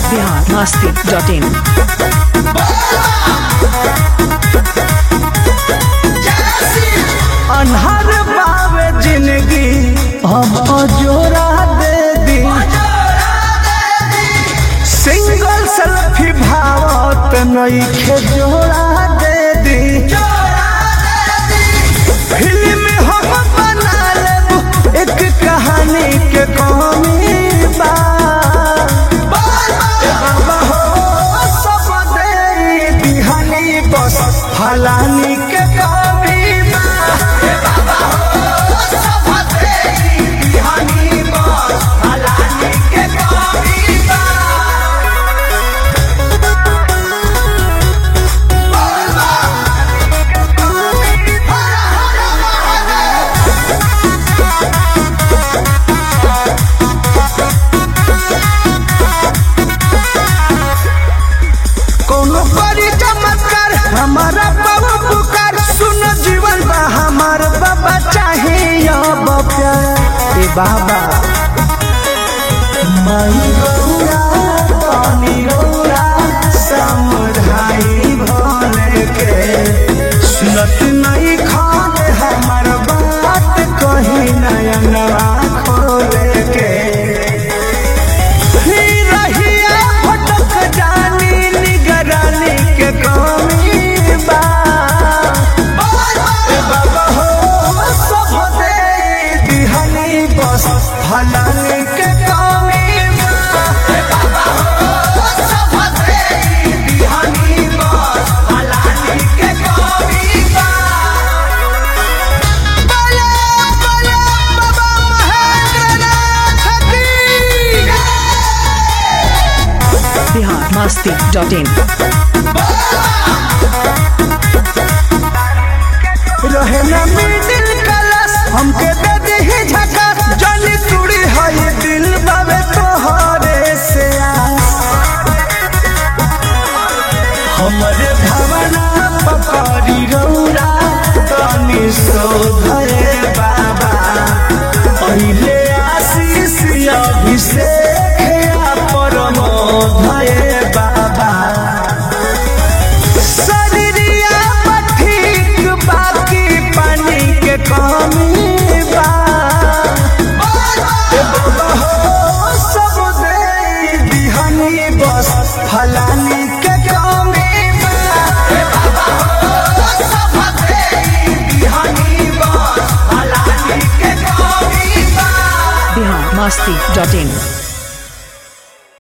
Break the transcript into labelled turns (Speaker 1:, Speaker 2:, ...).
Speaker 1: Bihar Masti dot in
Speaker 2: अन्हर बावे जिंदगी हम जोरा दे दी सिंगल सेल्फी भावत नईखे जोड़ा दे दी फिल्म हम बना लेब एक कहानी के कहानी बा बाबा हो सब दे दिहानी बस फलानी के कमी बा कोनो बड़ी चमत्कार हमारा बाबा पुकार सुन जीवन बा हमार बाबा चाहे अब प्यार ए बाबा माई गौरा पानी गौरा समझाई भले के सुनत नहीं खान हमार बात कहीं नयनवा खोले के ही रहिया भटक जानी निगरानी के कमी बा ए बाबा हो सब दे दिहनी बस फलानी के कमी बा ए बाबा हो सब दे दिहनी बस फलानी के कमी बा बोले बोले बाबा महेंद्रनाथ की
Speaker 1: बिहार मस्ती डॉट इन
Speaker 2: रहे न मिडिल क्लास हमके दे दी झकास जली तुड़ी है दिल बाबे तोहरे से आस हमरे भावना पकड़ी रौरा तनी शोधे बाबा पहिले आशीष अभिषेक या परमोधये बाबा शरीरिया ठीक बाकी पानी के कमी बा ए बाबा हो सब दे दिहनी बस फलानी के कमी बा ए बाबा हो सब दे दिहनी बस फलानी के कमी बा
Speaker 1: बिहार मस्ती डॉट इन